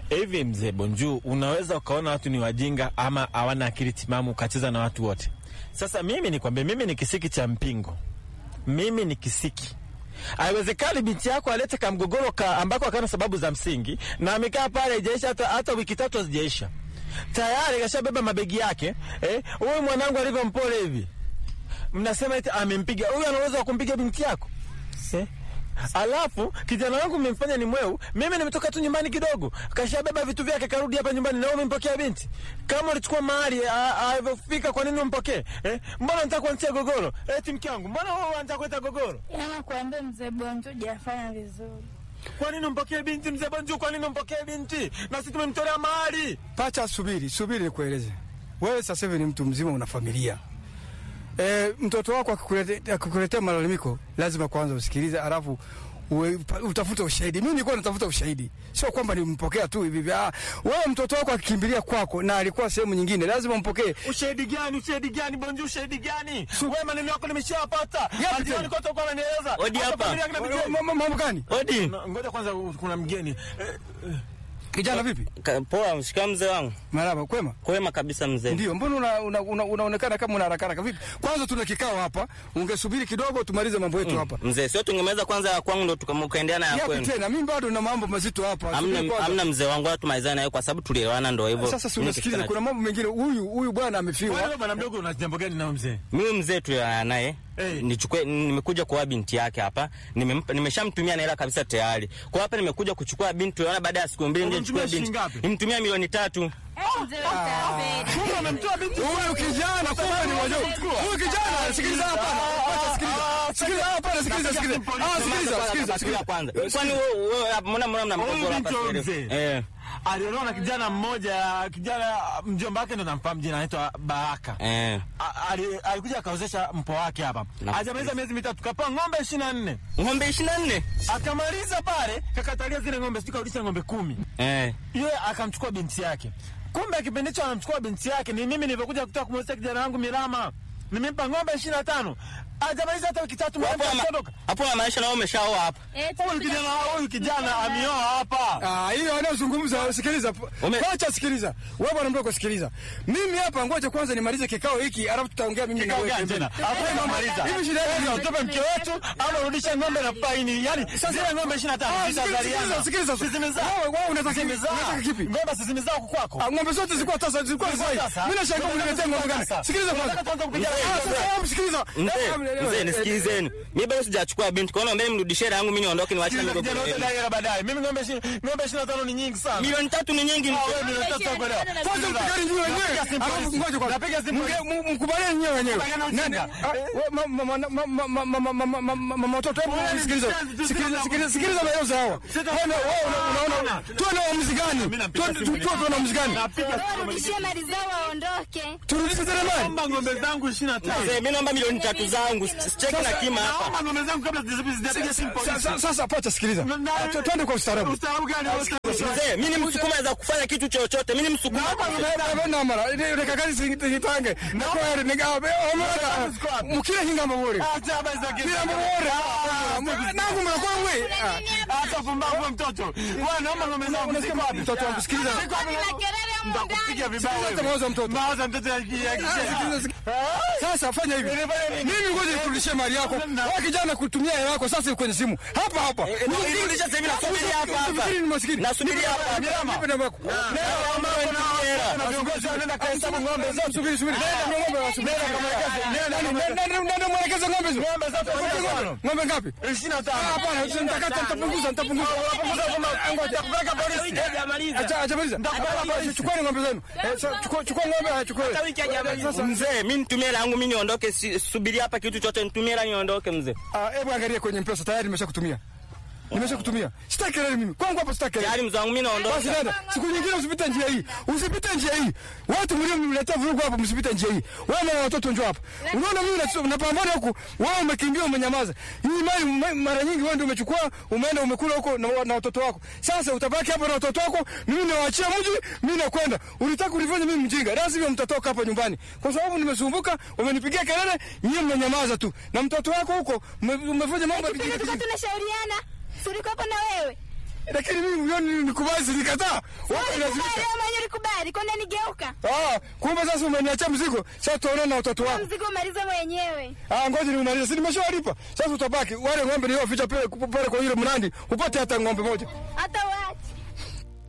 Hivi mzee Bonju, unaweza ukaona watu ni wajinga ama hawana akili timamu ukacheza na watu wote. Sasa mimi nikwambie, mimi ni kisiki cha mpingo, mimi ni kisiki. Haiwezekani binti yako alete kamgogoro ka ambako akana sababu za msingi, na amekaa pale haijaisha hata, hata wiki tatu hazijaisha tayari kashabeba mabegi yake. Eh, huyu mwanangu alivyo mpole hivi, mnasema eti amempiga. Huyu ana uwezo wa kumpiga binti yako eh? Alafu kijana wangu mmemfanya ni mweu. Mimi nimetoka tu nyumbani kidogo, kashabeba vitu vyake karudi hapa nyumbani, na wewe umempokea binti. Kama ulichukua mahali alivyofika, kwa nini umpokee eh? Mbona unataka kuanzia gogoro? Eti mke wangu, mbona wewe unataka kuleta gogoro? Yana kuambia mzee Bonjo hajafanya vizuri. Kwa nini umpokee binti mzee Bonju? Kwa nini umpokee binti? Na sisi tumemtolea mahali. Pacha, subiri subiri, nikueleze. Wewe sasa hivi ni mtu mzima, una familia e, mtoto wako akikuletea akikuletea malalamiko, lazima kwanza usikilize, alafu uwe- pa- utafute ushahidi. Mimi nilikuwa natafuta ushahidi, sio kwamba nimpokea tu hivi hivi. Ah, wewe mtoto wako akikimbilia kwako na alikuwa sehemu nyingine, lazima umpokee. Ushahidi gani? Ushahidi gani Bonju? Ushahidi gani? Wewe maneno yako nimeshapata. Yapi Hadi tena? kote uko unanieleza. Odi Hata hapa. familia yake inapitia hivi. Ma- ma- Mambo gani Odi. Na- Ngoja kwanza, kuna mgeni eh, kijana? Vipi, Ka- Poa, mshika mzee wangu. maraba, kwema? Kwema kabisa mzee. Ndio, mbona una, una, una, unaonekana kama una haraka haraka vipi? Kwanza tuna kikao hapa, ungesubiri kidogo tumalize mambo yetu hapa. Mzee, sio tungemeza kwanza ya kwangu ndo tukam- ukaendelea na ya Yapi kwenu. tena? Mimi bado na mambo mazito hapa. Subiri Amna, kwanza. amna mzee wangu, wala tumalizane naye kwa sababu tulielewana, ndo hivyo. Sasa si Mimi unasikiliza, nikifika kuna mambo mengine. Huyu huyu bwana amefiwa. wewe bwana mdogo, una jambo gani na mzee? na- mimi mzee tulielewana naye Hey. nichukue, nimekuja kuoa binti yake hapa, nimempa- nimeshamtumia na hela kabisa tayari. Kwa hapa nimekuja kuchukua binti, tuliona baada ya siku mbili ndio Unamtumia nichukue binti. shilingi ngapi? Nimtumia milioni tatu. Mzee utapeli. Kumbe amemtoa binti. Huyu kijana kumbe ni wajua. Huyu kijana sikiliza hapa. Acha sikiliza. Sikiliza hapa, sikiliza sikiliza. Ah, sikiliza, sikiliza, sikiliza. kwanza. Kwani wewe wewe hapa mbona mbona Huyu mnamgogora hapa binti wa sasa hivi? mzee. Eh. Aliolewa na kijana mmoja, kijana mjomba wake ndo namfahamu jina, anaitwa Baraka. Eh. A- ali- Alikuja akaozesha mpo wake hapa, Na- hajamaliza miezi mitatu, kapewa ng'ombe ishirini na nne Ng'ombe 24. akamaliza pale, kakatalia zile ng'ombe, sijui karudisha ng'ombe kumi Eh. yeye akamchukua binti yake. Kumbe kipindi hicho anamchukua binti yake, ni mimi nilivyokuja kutaka kumwozesha kijana wangu Mirama, nimempa ng'ombe ishirini na tano hajamaliza hata wiki tatu, Hapo mwanamke ama- akaondoka. hapo maanisha na wewe umeshaoa hapa. Eh, Huyu tunapiga kijana huyu kijana amioa hapa. Ah, hiyo anayozungumza sikiliza. Ume- Acha sikiliza. Wewe bwana mdogo sikiliza. Mimi hapa ngoja kwanza nimalize kikao hiki, alafu tutaongea mimi na Kikao wewe. gani tena? Hakuna kumaliza. Hivi shida yako Sasa ni- utope mke wetu au urudishe ng'ombe na faini. Yaani zile ng'ombe 25 Ah, sikiliza, zitazaliana. sikiliza, sikiliza. Sisi zimezaa. Wewe wewe unataka kipi? Zimezaa. Unataka kipi? Ng'ombe sisi zimezaa huku kwako. Ah, ng'ombe zote zilikuwa tasa, zilikuwa Zilikuwa zai. tasa. Mimi nashangaa Tunataka uniletea ng'ombe gani? tasa. Sikiliza kwanza. Tunataka tuanze kupiga Ah, ng'ombe. sasa wewe msikiliza. Mzee, Eh, mzee eh, nisikilizeni. Mimi bado sijachukua binti. Kwa hiyo mbele mrudishie hela yangu mimi niondoke niwaache na Kijana migogoro wote yenu. dai hela baadaye. Mimi ng'ombe ishi- ng'ombe 25 ni nyingi sana. Milioni tatu ni nyingi Ah, mzee. wewe ndio unataka kuelewa. Kwanza mpigane nyinyi wenyewe. Napiga simu Alafu polisi. ngoja kwanza. Napiga simu Mge- polisi. mu- Mkubaliane nyinyi wenyewe. Kubaliana Nani? ujinga. Ah, we- ma- ma- ma- ma- ma- ma- ma- ma- ma- ma- ma- ma- watoto hebu Wewe ni sikiliza. mshenzi, tu Sikiliza, sina sikiliza, mambo. sikiliza maelezo hawa. Sita- Wewe una- wewe una- unaona Hapana. tuwe na uamuzi gani? Mimi napiga Tuwe- simu tu- polisi. tuwe na uamuzi gani? Napiga simu polisi. warudishie mali zao waondoke. Turudishe zile mali. Naomba ng'ombe zangu 25. Mzee, mimi naomba milioni tatu zangu. Sicheki na kima hapa. Naomba ng'ombe zangu kabla sijapiga simu Sa- polisi. sa- Sasa pacha sikiliza. Na- na- Ah, tu- Twende kwa ustaarabu. Ustaarabu gani? Mzee, mimi ni msukuma za kufanya kitu chochote. Mimi ni msukuma. namara rekakazi singitange nakwere nigabe omara mukire hingamba bore Acha habari za kesi. kiramba bore nangu mnakuwa mwe Acha pumbavu wewe mtoto. Wewe naomba ng'ombe zangu ziko wapi? mtoto wangu sikiliza Ziko wapi? Kuna kelele humu Nitakupiga ndani. vibaya Sikiliza wewe. mawazo ya mtoto. Mawazo ya mtoto ya ya Sikiliza, kishia. sikiliza. sasa fanya hivi mimi ngoja nikurudishie mali yako wewe kijana kutumia hela yako sasa kwenye simu hapa hapa Nirudisha sasa hivi nasubiri hapa hapa. Usifikiri ni maskini Nasubiri hapa. Nipe namba yako Na viongozi wanaenda kuhesabu ng'ombe zote. subiri subiri nenda ng'ombe wasubiri nenda mwelekeze ng'ombe hizo Ng'ombe zote ng'ombe ng'ombe ngapi 25. hapana nitakata nitapunguza nitapunguza Ngoja kupeleka polisi. Acha acha maliza. Chukua ng'ombe zenu. Eh, sa- Chukua chukua ng'ombe achukue. Sasa Mzee, mimi nitumie hela yangu mimi niondoke. si- Subiri hapa kitu chote nitumie hela niondoke mzee. ah, hebu angalia kwenye mpesa tayari nimeshakutumia. Nimeshakutumia. Sitaki kelele mimi. Kwangu hapa sitaki kelele. Tayari mzee wangu mimi Basi naondoka. dada, siku nyingine usipite njia hii. Usipite njia hii. Watu mlio mletea vurugu hapa msipite njia hii. Wewe na watoto njoo hapa. Unaona mimi na- napambana huku, wewe umekimbia umenyamaza. Hii mali ma- mara nyingi wewe ndio umechukua, umeenda umekula huko na, na watoto wako. Sasa utabaki hapa na watoto wako, mimi nawaachia mji, mimi nakwenda. Ulitaka kunifanya mimi mjinga. Lazima mtatoka hapa nyumbani. Kwa sababu nimesumbuka, umenipigia kelele, nyinyi mmenyamaza tu. Na mtoto wako huko ume- umefanya mambo ya Kipindi kijinga. tulikuwa tunashauriana. Si ulikuwa hapo na wewe. lakini mimi milioni nikubali, silikataa. Wewe unalazimisha. Wewe mwenyewe ulikubali, kwani nigeuka? Ah, kumbe sasa umeniachia mzigo. Sasa tutaonana na watoto wangu. Mzigo umaliza mwenyewe. Ah, ngoja niumalize. Si nimeshawalipa. Sasa utabaki wale ng'ombe nilioficha pale pale kwa yule mnandi, upate hata ng'ombe moja. Hata wewe